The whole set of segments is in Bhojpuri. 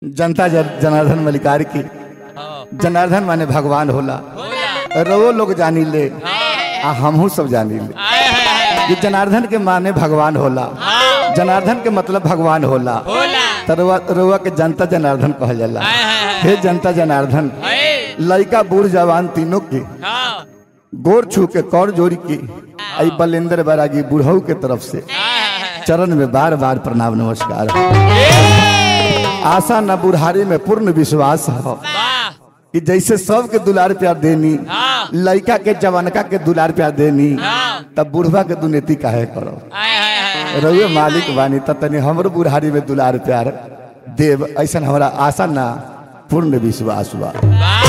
जनता जन- जनार्दन मलिकार की हाँ, जनार्दन माने भगवान होला होला रवो लोग जानी ले हाँ, आ हमहू सब जानी ले आए, आए, आए, ये जनार्दन के माने भगवान होला हाँ, जनार्दन के मतलब भगवान होला होला त रउआ रउआ के जनता जनार्दन कहल जाला आए, आए, आए, हे जनता जनार्दन आए, लड़का बूढ़ जवान तीनों के हाँ, गोर छू के कौर जोड़ी के आई बलेंद्र बैरागी बुढ़ऊ के तरफ से आए, आए, चरण में बार बार प्रणाम नमस्कार आए, आशा न बुढ़ारी में पूर्ण विश्वास है वाह, कि जैसे सबके दुलार प्यार देनी हाँ, लड़का के जवानका के दुलार प्यार देनी हाँ, तब बुढ़वा के दुनेती काहे करो आए, आए, आए, रउए मालिक बानी त तनी हमरो बुढ़ारी में दुलार प्यार देव ऐसा हमारा आशा ना पूर्ण विश्वास हुआ वाह,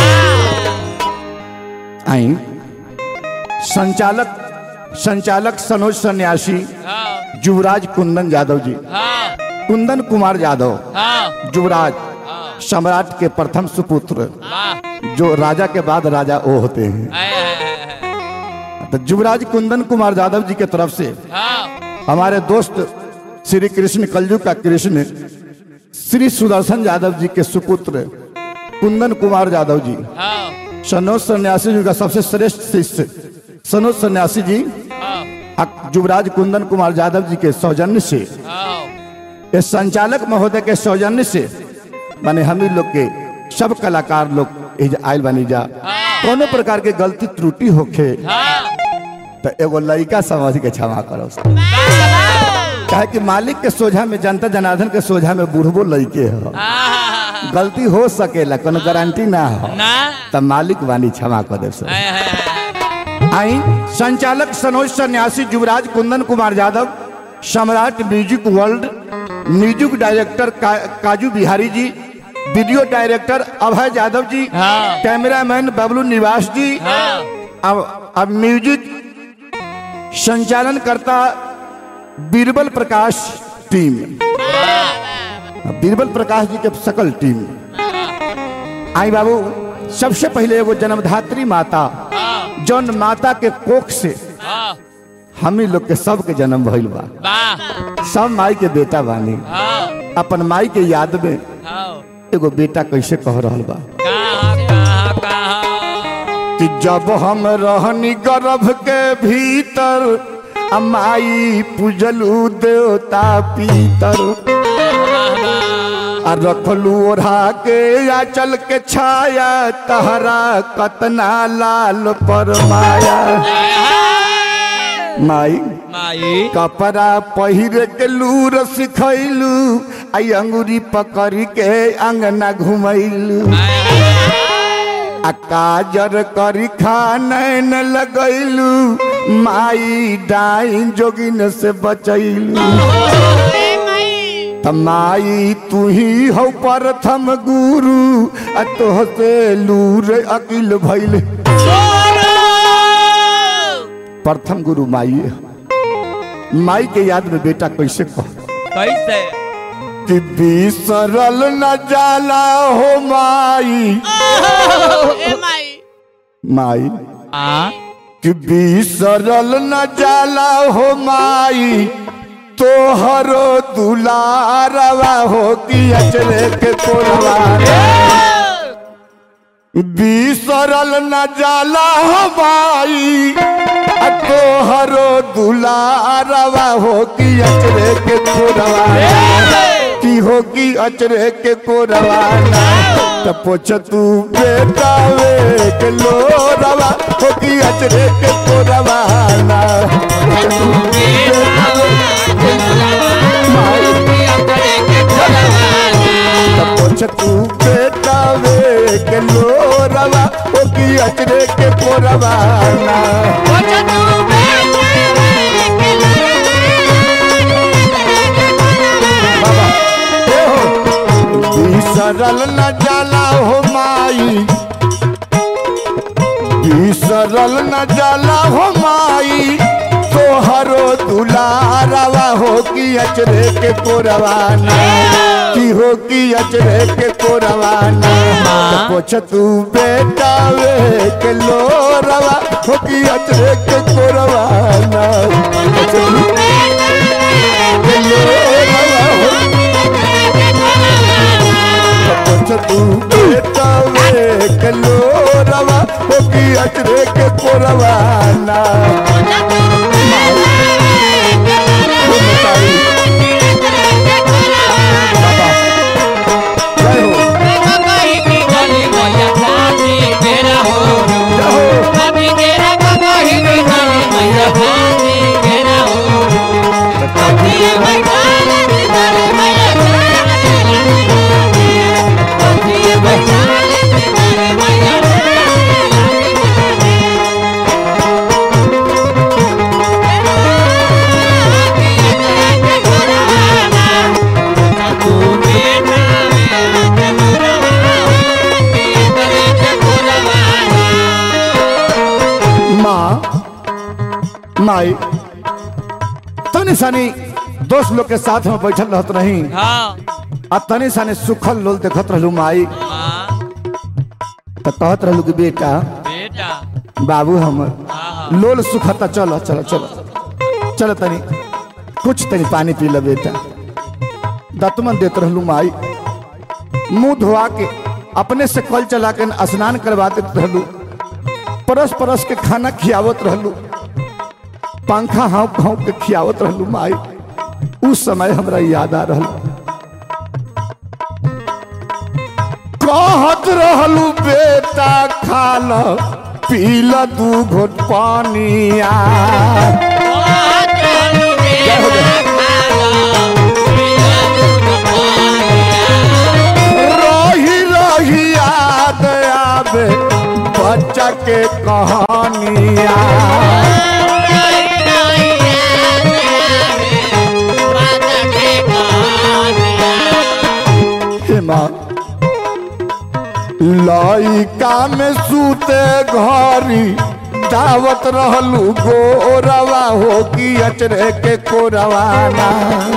आई संचालक संचालक सनोज सन्यासी हाँ, युवराज कुंदन यादव जी हाँ, कुंदन कुमार यादव हाँ, युवराज हाँ, सम्राट के प्रथम सुपुत्र वाह, जो राजा के बाद राजा ओ होते हैं आए, आए, आए, आए, तो युवराज कुंदन कुमार यादव जी के तरफ से हाँ, हमारे दोस्त श्री कृष्ण कलजू का कृष्ण श्री सुदर्शन यादव जी के सुपुत्र कुंदन कुमार यादव जी हाँ, सनोज सन्यासी जी का सबसे श्रेष्ठ शिष्य सनोज सन्यासी जी हाँ, अक- युवराज कुंदन कुमार यादव जी के सौजन्य से हाँ, ये संचालक महोदय के सौजन्य से माने हम ही लोग के सब कलाकार लोग एहिजा आयल बनी जा कोनो प्रकार के गलती त्रुटि होखे हाँ, तो एगो लड़का समझ के क्षमा करो काहे कि मालिक के सोझा में जनता जनार्दन के सोझा में बूढ़बो लड़के हो आहा, गलती हो सकेला कोनो गारंटी ना हो ना, तब मालिक वानी क्षमा कर दे सर आए, आए, आए, आई संचालक Sanoj Sanyasi Yuvraj Kundan Kumar Yadav Samrat music world music director का, काजू बिहारी जी वीडियो डायरेक्टर अभय यादव जी हाँ। कैमरामैन बबलू निवास जी हाँ, अब अब म्यूजिक संचालन करता बीरबल प्रकाश टीम बीरबल प्रकाश जी के सकल टीम आई बाबू सबसे पहले एगो जन्मधात्री माता हाँ, जौन माता के कोख से हाँ, हम ही लोग के सब के जन्म भइल बा वाह, सब माई के बेटा बानी हाँ, अपन माई के याद में हाँ, एगो बेटा कैसे कह रहल बा कहाँ, कहाँ, कहाँ, कि जब हम रहनी गर्भ के भीतर आ माई पूजलू देवता पीतर आ रखलू ओढ़ा के या चल के छाया तहरा कतना लाल पर माया माई माई, कपड़ा पहिरे के लूर सिखैलू आई अंगूरी पकड़ के अंगना घुमैलू आए, आए, आए, आ काजर करी खानैन लगैलू माई डाइन जोगिन से बचैलू त माई तू ही हो प्रथम गुरु आ तोह से लूर अकिल भैल प्रथम गुरु माई है। माई के याद में बेटा कैसे कह कैसे कि बिसरल न जाला हो माई ए माई माई आ कि बिसरल न जाला हो माई तोहरो दुलारवा हो कि अचरे के कोरवा बिसरल न जाला हो माई आ तोहरो दुलारवा हो कि अचरे के कोरवा की हो कि अचरे के कोरवाना त पोछ तू बेटा वे के लोरवा हो कि अचरे के कोरवाना त पोछ तू बेटा वे के लोरवा हो कि अचरे के कोरवाना बाबा ए हो बिसरल न जाला हो माई बिसरल न जाला हो माई तोहरो दुलारवा हो कि अचरे के कोरवाना की हो कि अचरे के कोरवाना त पोछ तू बेटा वे के लोरवा हो कि अचरे के कोरवाना पोछ तू के लोरवा हो पूछ तू बेटा वे के लोरवा हो की अचरे के कोरवाना जय हो जय हो माँ माई तनी सनी दोस्त लोग के साथ में बैठल रहत रही आ तनी सनी सुखल लोल देखत रहलू माई तो कहत रहलू कि बेटा बेटा बाबू हमर लोल सुखता चलो चलो चलो चलो तनी कुछ तनी पानी पी ल बेटा दतमन देत रहलू माई मुंह धोआ के अपने से कल चला के स्नान करवा देत रहलू परस परस के खाना खियावत रहलू पंखा हाँव हाँव के खियावत रहलू माई उस समय हमरा याद आ रहल कहत रहलू बेटा खा ल पी ल दू घोट पानिया रही रही याद आवे बच्चा के कहानिया हे माँ लइका में सूते घरी दावत रहलू गोरवा हो कि अचरे के कोरवाना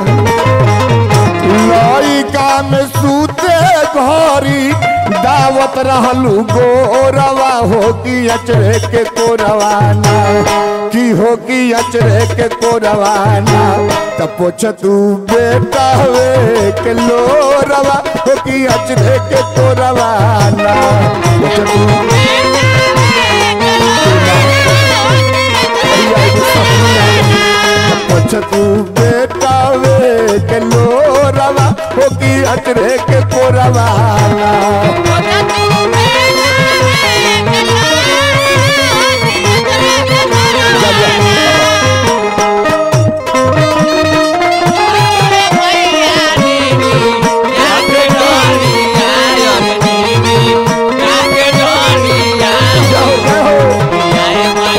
लइका में सूते घरी दावत रहलू गोरवा हो कि अचरे के कोरवाना की हो कि अचरे के कोरवाना त पोछ तू बेटा वे के लोरवा हो कि अचरे के कोरवाना पोछ तू पोछ तू बेटा वे के लोरवा हो कि अचरे के कोरवाना जय हो जय हो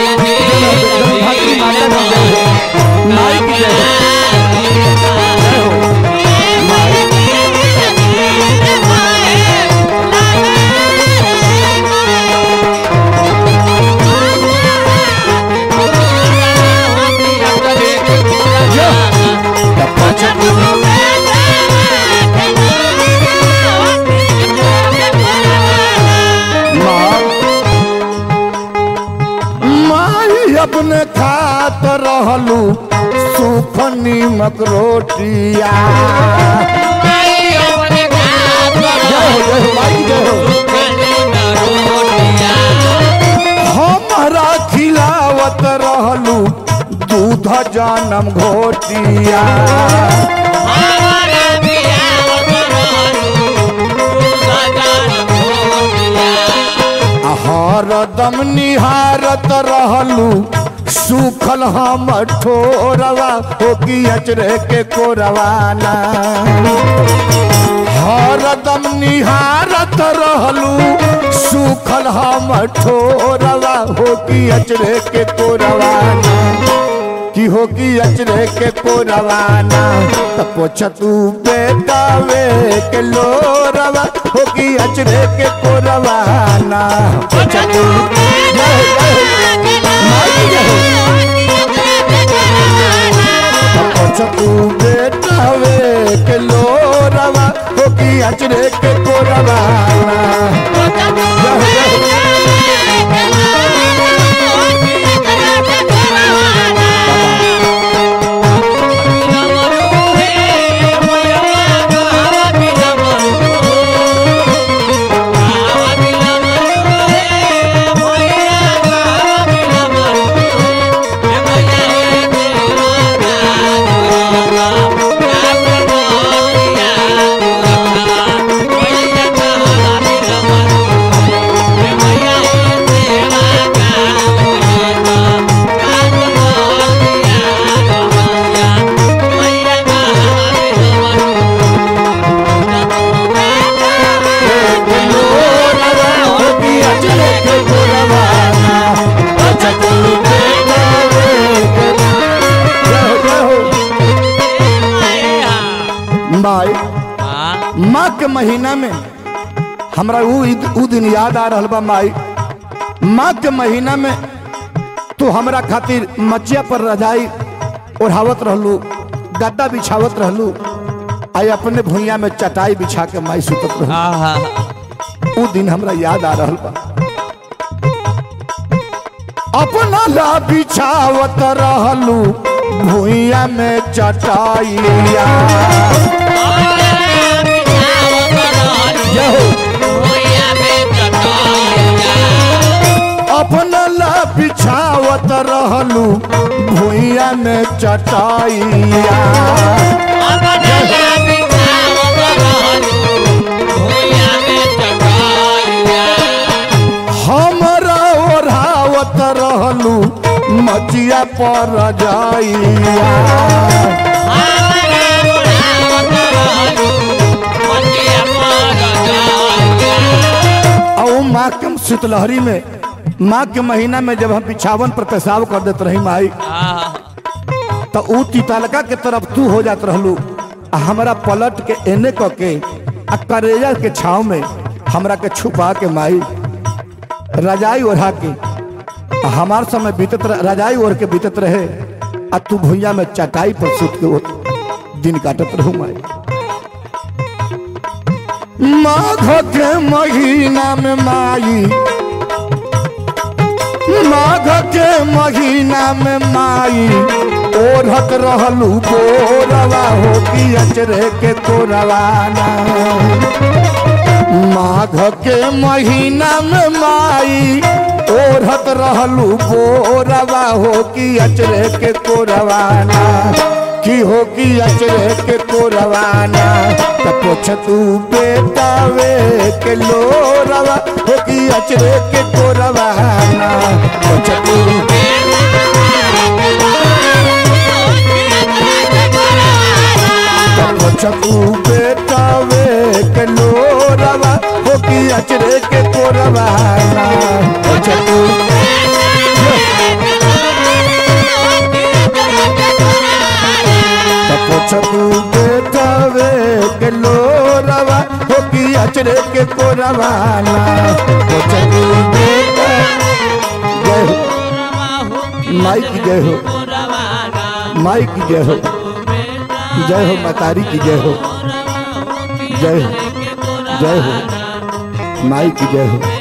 माँ माई अपने खात रहलू सूख नीमक रोटिया जय हो जय हो माई जय हो हमारा खिलावत रहलू दूध जानम घोटिया हरदम निहारत रहलू सूखल हम ठोरवा हो कि अचरे के कोरवाना हरदम निहारत रहलू सूखल हम ठोरवा हो कि अचरे के कोरवाना की हो कि अचरे के कोरवाना त पोछ तू बेटा वे के लोरवा हो कि अचरे के कोरवाना पोछ तू जय हो, जय हो, माई जय हो। पोछ तू बेटा वे के लोरवा हो कि अचरे के कोरवाना जय हो, जय हो। के महीना में हमरा उ ईद- उ दिन याद आ रहल बा माई माँ के महीना में तू हमरा खातिर मचिया पर रजाई ओढ़ावत रहलू गद्दा बिछावत रहलू आई अपने भुइया में चटाई बिछा के माई सुतत रहलू आहा उ दिन हमरा याद आ रहल बा अपना ला बिछावत रहलू भुइया में चटाइया जय हो अपना ला बिछावत रहलू भुइया में चटाइया हमरा ओढ़ावत रहलू मचिया पर जाइया और माँ के शीतलहरी में माँ के महीना में जब हम बिछावन पर पेशाब कर देते रही माई आहा तो ऊ तितलका के तरफ तू हो जात रहलू आ हमरा पलट के एने क के आ करेजा के छाव में हमरा के छुपा के माई रजाई ओढ़ा के आ हमार समय बीतत रह- रजाई ओढ़ के बीतत रहे आ तू भुइया में चटाई पर सुत के वो दिन काटत रहू माई माघ के महीना में माई माघ के महीना में माई ओढ़त रहलू बोरवा हो कि अचरे के कोरवाना माघ के महीना में माई ओढ़त रहलू बोरवा हो कि अचरे के कोरवाना की हो कि अचरे के कोरवाना त पोछ तू बेटावे के लोरवा हो कि अचरे के कोरवाना पोछ तू छकू बेटावे के लोरवा हो कि अचरे के कोरवाना हो छकू तपो छकू बेटावे के लोरवा हो कि अचरे के कोरवाना हो छकू बेटा जय हो माई की जय हो माई की जय हो जय हो मतारी की जय हो जय हो जय हो माई की जय हो